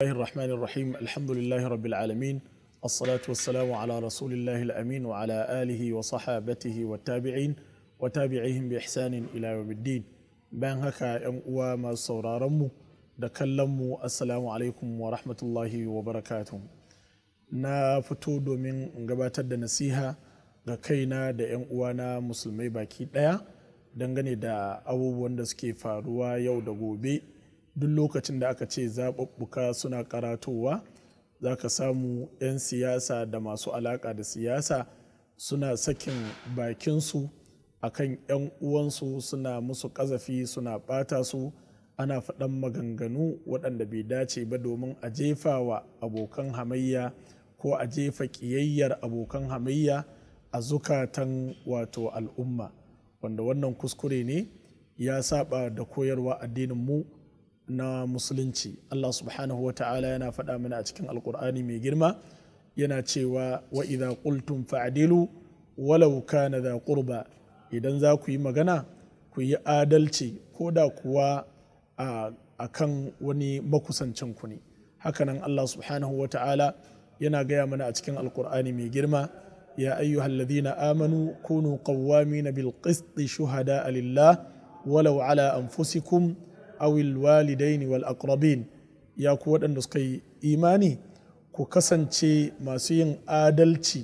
الله الرحمن الرحيم الحمد لله رب العالمين الصلاة والسلام على رسول الله الأمين وعلى آله وصحابته والتابعين وتابعيهم بإحسان إلى يوم الدين بان هكا يوم ما سورارمو da kallonmu assalamu alaikum wa rahmatullahi wa barakatuh na fito domin in gabatar da nasiha ga kaina da 'yan uwana musulmai baki daya dangane da abubuwan da suke faruwa yau da gobe duk lokacin da aka ce zaɓuɓɓuka suna karatowa za ka samu 'yan siyasa da masu alaƙa da siyasa suna sakin bakinsu akan 'yan uwansu suna musu ƙazafi suna ɓata su ana faɗan maganganu waɗanda bai dace ba domin a jefa wa abokan hamayya ko a jefa ƙiyayyar abokan hamayya a zukatan wato al'umma wanda wannan kuskure ne ya saba da koyarwa addinin mu na musulunci Allah subhanahu wa ta'ala yana faɗa mana a cikin alkur'ani mai girma yana cewa wa idha qultum fa'dilu walau kana da qurba idan za ku yi magana ku yi adalci ko da kuwa a kan wani makusancin ku ne hakanan Allah subhanahu wa ta'ala yana gaya mana a cikin alkur'ani mai girma ya ayyuhal ladhina amanu kunu qawwamin bil qisti shuhada lillah walau ala anfusikum aw al walidaini wal aqrabin ya ku waɗanda suka yi imani ku kasance masu yin adalci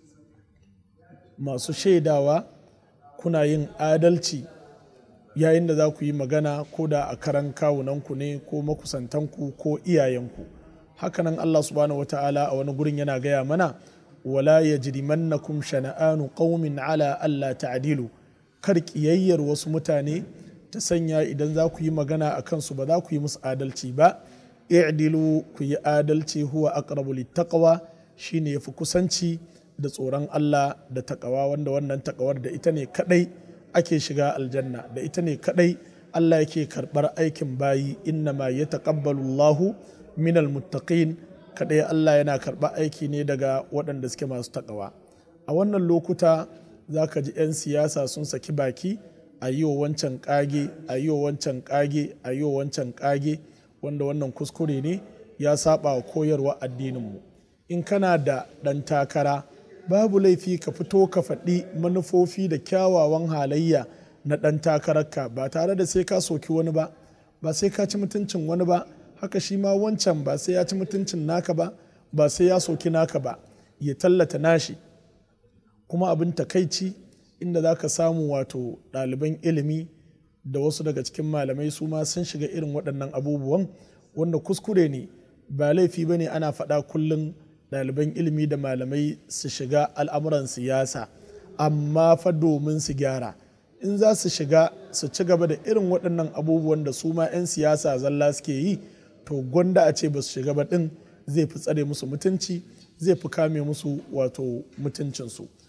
masu shaidawa kuna yin adalci yayin da za ku yi magana ko da a karan kawunanku ne ko makusantanku ko iyayenku hakanan Allah subhanahu wata'ala a wani gurin yana gaya mana wala yajrimannakum shana'anu qaumin ala alla ta'dilu kar kiyayyar wasu mutane ta sanya idan za ku yi magana a kansu ba za ku yi musu adalci ba i'dilu ku yi adalci huwa aqrabu littaqwa shine yafi kusanci da tsoron Allah da takawa wanda wannan takawar da ita ne kadai ake shiga aljanna da ita ne kadai Allah yake karbar aikin bayi inna ma ya taqabbalu Allahu minal muttaqin kadai Allah yana karɓar aiki ne daga waɗanda suke masu takawa a wannan lokuta za ka ji 'yan siyasa sun saki baki a yi wa wancan kage a yi wa wancan kage a yi wa wancan kage wanda wannan kuskure ne ya saba wa koyarwa addininmu in kana da ɗan takara babu laifi ka fito ka faɗi manufofi da kyawawan halayya na ɗan takararka ba tare da sai ka soki wani ba ba sai ka ci mutuncin wani ba haka shi ma wancan ba sai ya ci mutuncin naka ba ba sai ya soki naka ba ya tallata nashi kuma abin takaici inda za ka samu wato ɗaliban ilimi da wasu daga cikin malamai su ma sun shiga irin waɗannan abubuwan wanda kuskure ne ba laifi ba ne ana faɗa kullum ɗaliban ilimi da malamai su shiga al'amuran siyasa amma fa domin su gyara in za su shiga su ci gaba da irin waɗannan abubuwan da su ma 'yan siyasa zalla suke yi to gwanda a ce ba su shiga ba ɗin zai fi tsare musu mutunci zai fi kame musu wato mutuncinsu